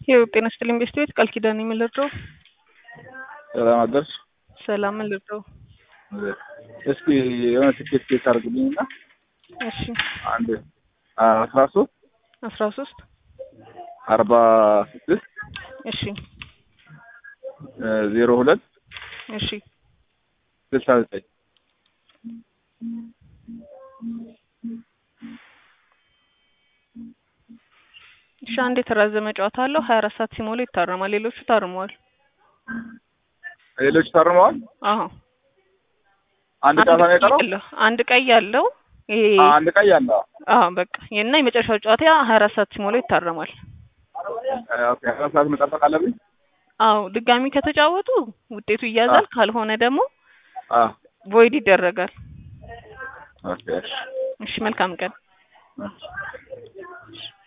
ይኸው ጤና ይስጥልኝ ቤስት ቤት ቃል ኪዳን የምልድረው ሰላም አደርሽ። ሰላም ምልድረው እስኪ የሆነ ትኬት ኬት አድርግልኝ እና እሺ አንድ አስራ ሶስት አስራ ሶስት አርባ ስድስት እሺ ዜሮ ሁለት እሺ ስልሳ ዘጠኝ እሺ አንድ የተራዘመ ጨዋታ አለው ሀያ አራት ሰዓት ሲሞላ ይታረማል ሌሎቹ ታርመዋል ሌሎች ታርመዋል። አዎ አንድ ጨዋታ ነው የቀረው። አለው አንድ ቀይ አለው ይሄ አንድ ቀይ አለ። አዎ በቃ እና የመጨረሻው ጨዋታ ሀያ አራት ሰዓት ሲሞላ ይታረማል ኦኬ፣ አስራ ሰዓት መጠበቅ አለብኝ። አዎ ድጋሚ ከተጫወቱ ውጤቱ ይያዛል ካልሆነ ደግሞ አዎ ቮይድ ይደረጋል ኦኬ፣ እሺ። እሺ መልካም ቀን እሺ